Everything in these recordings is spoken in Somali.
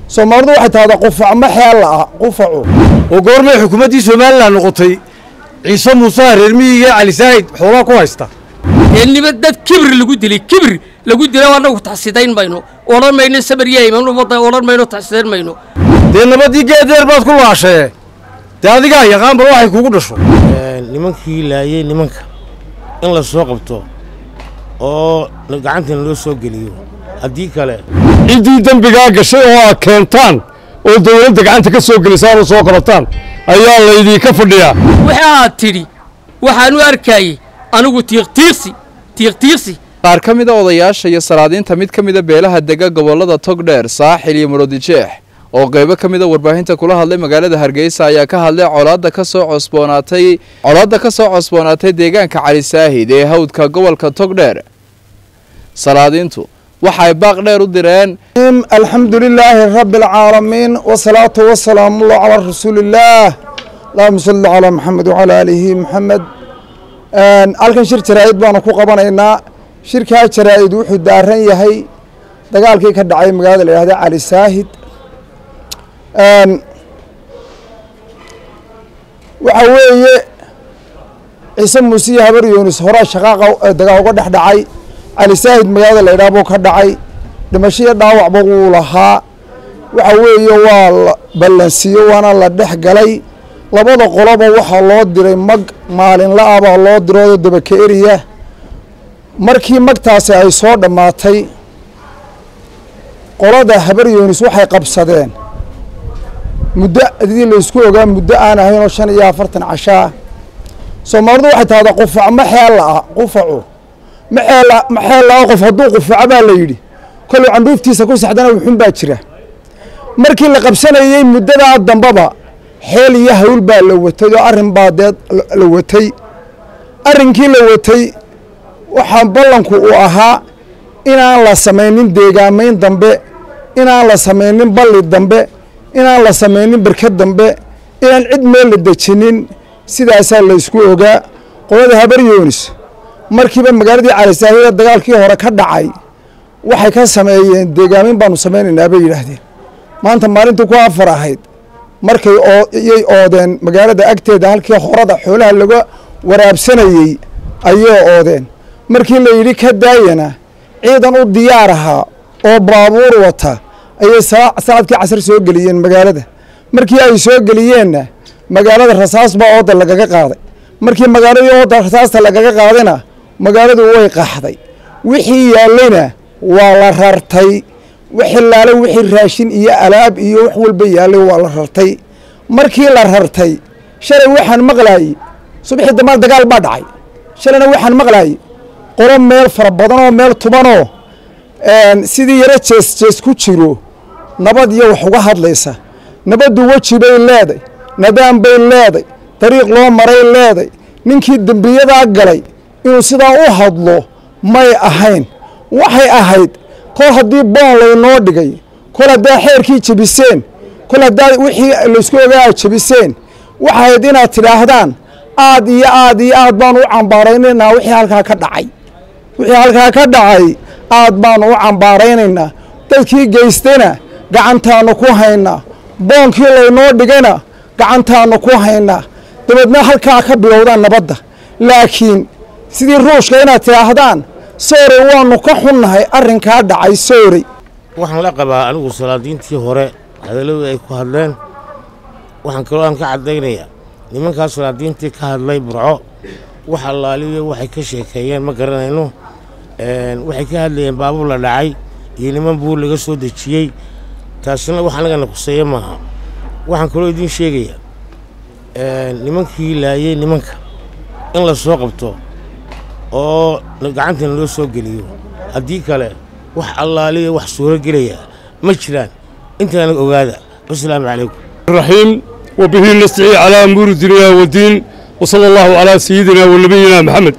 soomaalidu waxay tahdaa qufac ma xeel la'a qufacu oo goormay xukuumaddii somalilan noqotay ciise muuse reer miyiga cali saahid xoolaa ku haysta eelnimo dad kibir lagu dilay kibir lagu dilay annagu taxsidayn mayno odhan mayno sabaryayman ummadda odhan mayno taxsidayn mayno dee nabaddii geedeer baad ku laashee dee adigaa yaqaan bal waxay kugu dhasho nimankii laayey nimanka in la soo qabto oo gacantana loo soo geliyo haddii kale ciddii dembigaa gashay oo aad keentaan oo dawladda gacanta ka soo gelisaan oo soo qabataan ayaa laydinka fadhiyaa waxa aad tidhi waxaan u arkayey anigu tiiqtiiqsi tiiqtiiqsi qaar ka mida odayaasha iyo salaadiinta mid ka mida beelaha dega gobollada togdheer saaxil iyo muroodijeex oo qaybo ka mida warbaahinta kula hadlay magaalada hargeysa ayaa ka hadlay colaadda ka soo cosboonaatay colaadda ka soo cosboonaatay deegaanka cali saahid ee hawdka gobolka togdheer salaadiintu waxay baaq dheer u direen alxamdu lilaahi rabbi alcaalamiin wasalaatu wasalaamu allah calaa rasuulillaah allahuma salli calaa maxamed wacalaa aalihi maxamed halkan shir jaraa'id baanu ku qabanaynaa shirkaa jaraa'id wuxuu daaran yahay dagaalkii ka dhacay magaalada la yihahda cali saahid waxa weeye ciise muuse iyo habar yunis horaa shaqaaqa dagaal uga dhex dhacay cali saahid magaalada la yidhaha buu ka dhacay dhimasho iyo dhaawacba wuu lahaa waxa weeye waa la ballansiiyo waana la dhex galay labada qoloba waxaa loo diray mag maalinla ah baa loo diroo dabaka eriya markii magtaasi ay soo dhammaatay qolada habar yunis waxay qabsadeen muddo adii laysku ogaa muddo aan ahayn oo shan iyo afartan cashaa soomaalidu waxay tahdaa qufac ma xeel la'a qufacu ma xeel ma xeel la'a qof hadduu qufaco baa la yidhi koluu candhuuftiisa ku saxdana wuxun baa jira markii la qabsanayey muddadaa dambaba xeel iyo hawl baa la watay oo arrin baa dee la watay arrinkii la watay waxaa ballanku uu ahaa inaan la samaynin deegaamayn dambe inaan la samaynin balli dambe inaan la samaynin barkad dambe inaan cid meel la dejinin sidaasaa laysku ogaa qolada habar yunis markiiba magaaladii calisaahida dagaalkii hore ka dhacay waxay ka sameeyeen deegaamin baanu samaynaynaa bay yidhaahdeen maanta maalintii ku afar ahayd markay yay oodeen magaalada agteeda halkii horada xoolaha laga waraabsanayey ayay oodeen markii la yidhi ka daayana ciidan u diyaar ahaa oo baabuur wata ayay saacadkii casar soo geliyeen magaalada markii ay soo geliyeenna magaalada rasaas baa ooda lagaga qaaday markii magaaladii ooda rasaasta lagaga qaadayna magaaladu way qaxday wixii yaallayna waa la rartay wixilaale wixii raashin iyo alaab iyo wax walba yaallay waa la rartay markii la rartay shalay waxaan maqlaayey subaxii dambaan dagaal baa dhacay shalayna waxaan maqlaayey qolo meel fara badan oo meel tubanoo sidii yaro jees jees ku jiro nabad iyo wax uga hadlaysa nabaddu weji bay leeday nadaan bay leeday dariiq loo maray leeday ninkii dembiyadaa galay inuu sidaa u hadlo may ahayn waxay ahayd kol haddii boon laynoo dhigay kol haddaa xeerkii jebiseen kol haddaa wixii laysku ogaa aad jebiseen waxay ahayd inaad tidhaahdaan aad iyo aad iyo aad baanu u cambaaraynaynaa wixii halkaa ka dhacay wixii halkaa ka dhacay aad baanu u cambaaraynaynaa dadkii geystayna gacantaannu ku haynaa boonkii laynoo dhigayna gacantaannu ku haynaa dabeedna halkaa ka bilowdaan nabadda laakiin sidii ruushka inaad tidhaahdaan soorey waannu ka xunnahay arrinkaa dhacay soorey waxaan la qabaa anigu salaadiintii hore hadalladii ay ku hadleen waxaan kaloo aan ka caddaynayaa nimankaas salaadiintii ka hadlay burco wax allaaliyo waxay ka sheekeeyeen ma garanayno waxay ka hadlayeen baabuur la dhacay iyo niman buur laga soo dejiyey taasina wax anagana kuseeya maaha waxaan kaloo idiin sheegayaa nimankii laayey nimanka in la soo qabto oo gacantana loo soo geliyo haddii kale wax allaaliya wax suuro gelaya ma jiraan intaana ogaada wasalaamu calaykum الرحيم وبه نستعين على أمور الدنيا والدين وصلى الله على سيدنا ونبينا محمد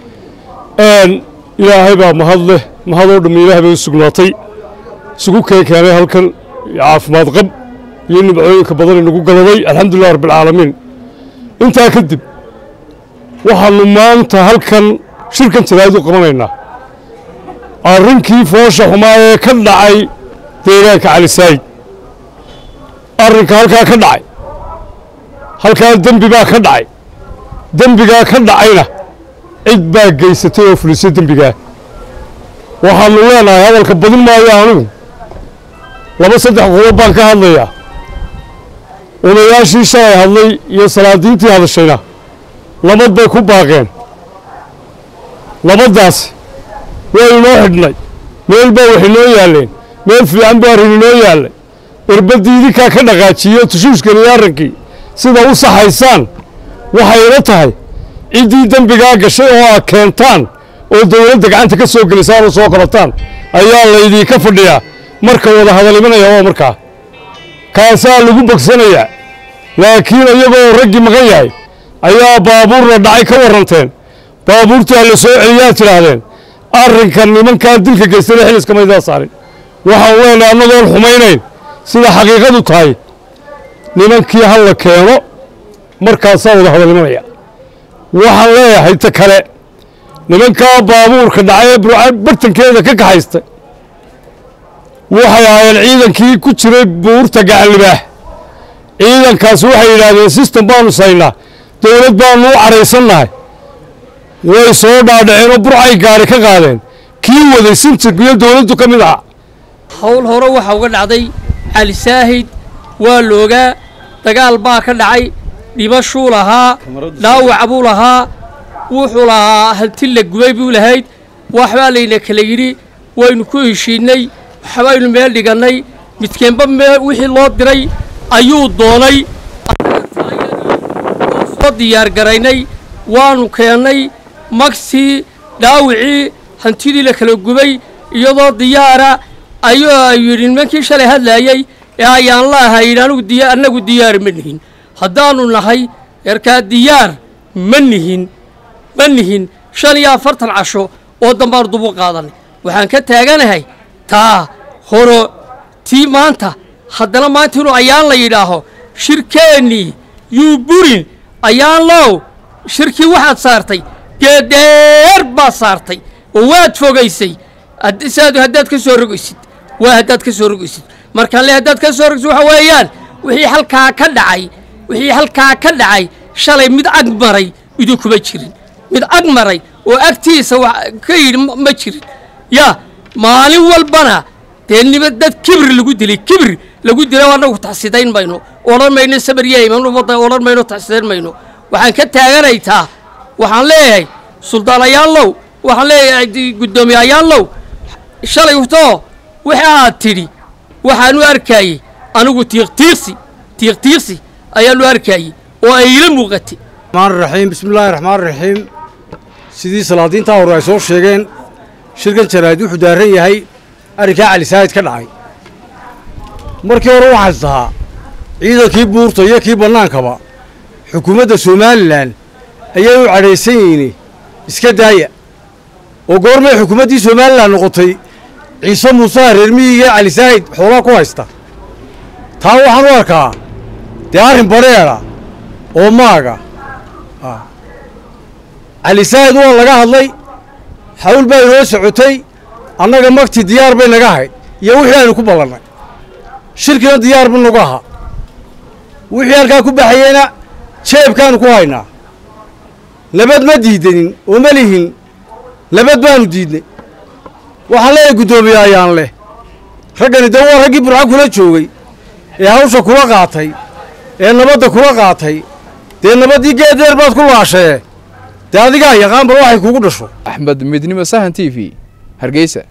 آن إلهي بaa mahad leh mahadoo dham ilaahay bay u sugnaatay isugu keenkeenay halkan caafimaad qab iyo nimcooyinka badan inagu galaday alxamdulilah rabbilcaalamiin intaa kadib waxaannu maanta halkan shirkan jaraa'id u qabanaynaa arrinkii foosha xumaa ee ka dhacay deegaanka cali saayid arrinka halkaa ka dhacay halkaa dembi baa ka dhacay dembigaa ka dhacayna cid baa geysatay oo fulisay dembigaa waxaannu leenahay hadalka badin maayo anigu laba saddex qodob baan ka hadlayaa odayaashii shalay hadlay iyo salaadiintii hadashayna labad bay ku baaqeen labaddaasi waa inoo xidhnay meel baa wax inoo yaalleen meel fiican baa arrin inoo yaallay erbaddii idinkaa ka dhaqaajiyo tushuushkan iyo arrinkii sida u saxaysaan waxay ila tahay ciddii dembigaa gashay oo aad keentaan oo dawladda gacanta ka soo gelisaan oo soo qabataan ayaa laydinka fadhiyaa marka wada hadal imanaya waa markaa kaasaa lagu bogsanayaa laakiin iyagoo raggii maqan yahay ayaa baabuurna dhacay ka warranteen baabuurtaa la soo celiyaad tidhaahdeen arrinkan nimankaa dilka geystana xiliska maydaa saarin waxaan leenahay annagoon xumaynayn sida xaqiiqadu tahay nimankii ha la keeno markaasaa wada hadal imanaya waxaan leeyahay ta kale nimankaa baabuurka dhacay ee burca bartankeeda ka kaxaysta waxay ahaayeen ciidankii ku jiray buurta gacanlibaax ciidankaasi waxay yidhaahdeen sistem baanu saynaa dawlad baanu u caraysannahay way soo dhaadhaceenoo burcay gaari ka qaadeen kii waday sintig iyo dawladdu ka mid aha hawl hore waxaa uga dhacday cali saahid waa loogaa dagaal baa ka dhacay dhimashuu lahaa dhaawac buu lahaa wuxuu lahaa hanti la gubay buu lahayd waxbaa layna kala yidhi waynu ku heshiinnay waxbaynu meel dhigannay midkeenba meel wixii loo diray ayuu doonay soo diyaargaraynay waanu keennay magsii dhaawicii hantidii la kala gubay iyadoo diyaara ayuu yidhi nimankii shalay hadlaayey ee ayaan la ahayn anigu diya annagu diyaar ma nihin haddaannu nahay erkaa diyaar ma nihin ma nihin shan iyo afartan casho oo dambaanu dubu qaadanay waxaan ka taaganahay taa horo tii maanta haddana maanta inuu ayaan la yidhaaho shirkeennii yuu burin ayaan low shirkii waxaad saartay geedheer baad saartay oo waad fogaysay saad haddaad ka soo rogaysid waa haddaad ka soo rogaysid markaan le haddaad ka soo rogaysid waxa weeyaan wixii halkaa ka dhacay wixii halkaa ka dhacay shalay mid ag maray idinkuma jirin mid ag maray oo agtiisa wax ka yidhi ma jirin yaa maalin walbana dee nima dad kibir lagu dilay kibir lagu dilay annagu taxsidayn mayno odhan mayno sabaryayman ummadda odhan mayno taxsidayn mayno waxaan ka taaganaytaa waxaan leeyahay suldaan ayaanlow waxaan leeyahay guddoomiye ayaanlow shalay too waxa aad tidhi waxaanu arkaayey anigu tiiqtiiqsi tiiqtiiqsi ayaanu arkaayey oo ay ila muuqatay raxiim bismillaahi raxmaan raxiim sidii salaadiintaa hore ay soo sheegeen shirkan jaraa'id wuxuu daaran yahay arrinkaa cali saahid ka dhacay markii hore waxaas tahaa ciidankii buurta iyo kii bannaankaba xukuumadda somalilan ayay u cadhaysan yihiin iska daaya oo goormay xukuumaddii somalilan noqotay ciise muuse reer miyiga cali saahid xoolaa ku haysta taa waxaan u arkaa dee arrin badheedha oo maaga cali saahid waa laga hadlay xawl baa inoo socotay annaga magti diyaar bay naga ahayd iyo wixii aynu ku ballannay shirkina diyaar bu nagu ahaa wixii halkaa ku baxayeyna jeebkaanu ku haynaa nabad ma diidanin oo ma lihin nabad baanu diidnay waxaan leeyahay guddoomiye ayaan leh raggani dee waa raggii burca kula joogay ee hawsha kula qaatay ee nabadda kula qaatay dee nabaddii geedeer baad ku laashee dee adigaa yaqaan bal waxay kugu dhasho axmed midnimo sahan t v hargeysa